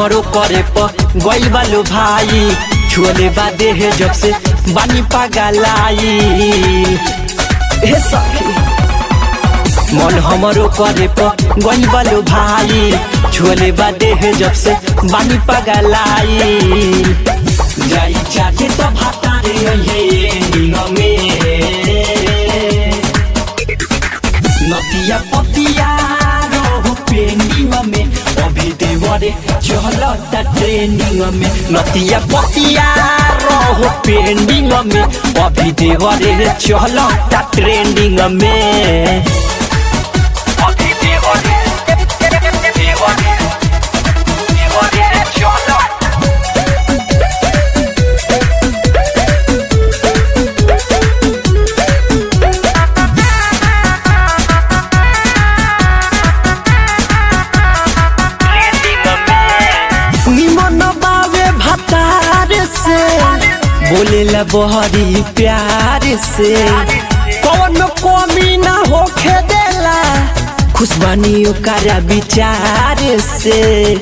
हमरो करे प गइल बालो भाई छोले बा देह जब से बानी पागलाई हे सखी मन हमरो करे प गइल बालो भाई छोले बा देह जब से बानी पागलाई जाई चाटे तो भाता रे ये निंग में नतिया पतिया रहो पेंडिंग में अभी देवरे चलता ट्रेनिंग में नतिया पतिया रहो पेंडिंग में अभी देवरे चलता ट्रेंडिंग में अभी देवरे देवरे देवरे चलता निमन बावे भतार से बोलेला बहरी प्यार से कौन कमी ना होखे देला खुशबानी ओकरा विचार से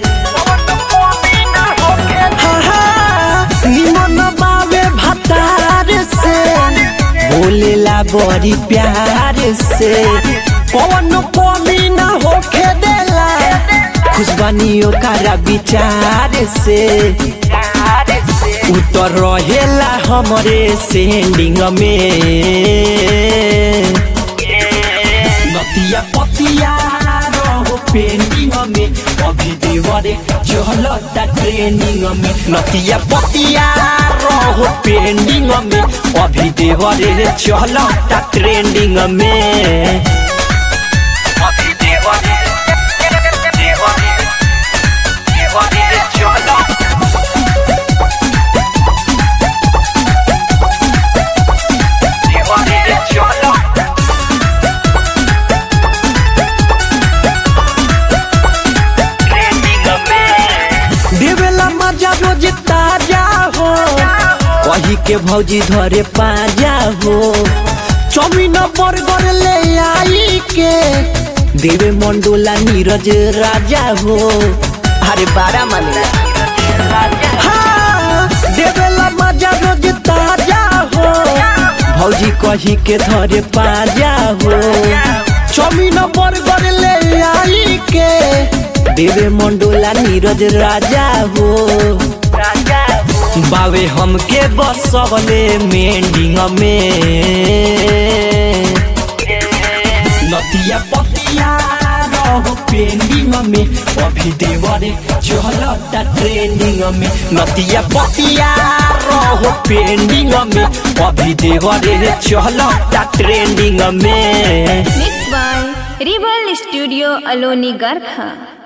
हाँ, हाँ, निमन बावे भतार से बोलेला बड़ी प्यार से कौन कमी ना होखे देला खुशबानी ओकरा विचार से उतर रहेला हमरे सेंडिंग में नतिया पतिया रहो पेंडिंग में अभी देवरे चलता ट्रेनिंग में नतिया पतिया रहो पेंडिंग में अभी देवरे चलता ट्रेंडिंग में अभी देवरे देवरे देवरे चलता देवरे चलता देवेला मजा रोज ताजा हो वही के भौजी धरे पाजा हो चौमिन बर्गर ले आई के देवे मंडोला नीरज राजा हो अरे बारा माने हाँ, देवेला मजा रोज ताजा हो भौजी कही के धरे पाजा हो चौमिन बर्गर ले आई के देवे मंडोला नीरज राजा हो बावे हमके बसवले मेंडिंग में नतिया पतिया रहो पेंडिंग में अभी देवरे चलता ट्रेनिंग में नतिया पतिया रहो पेंडिंग में अभी देवरे चलता ट्रेनिंग में Mixed by Rebel Studio Aloni Garkha.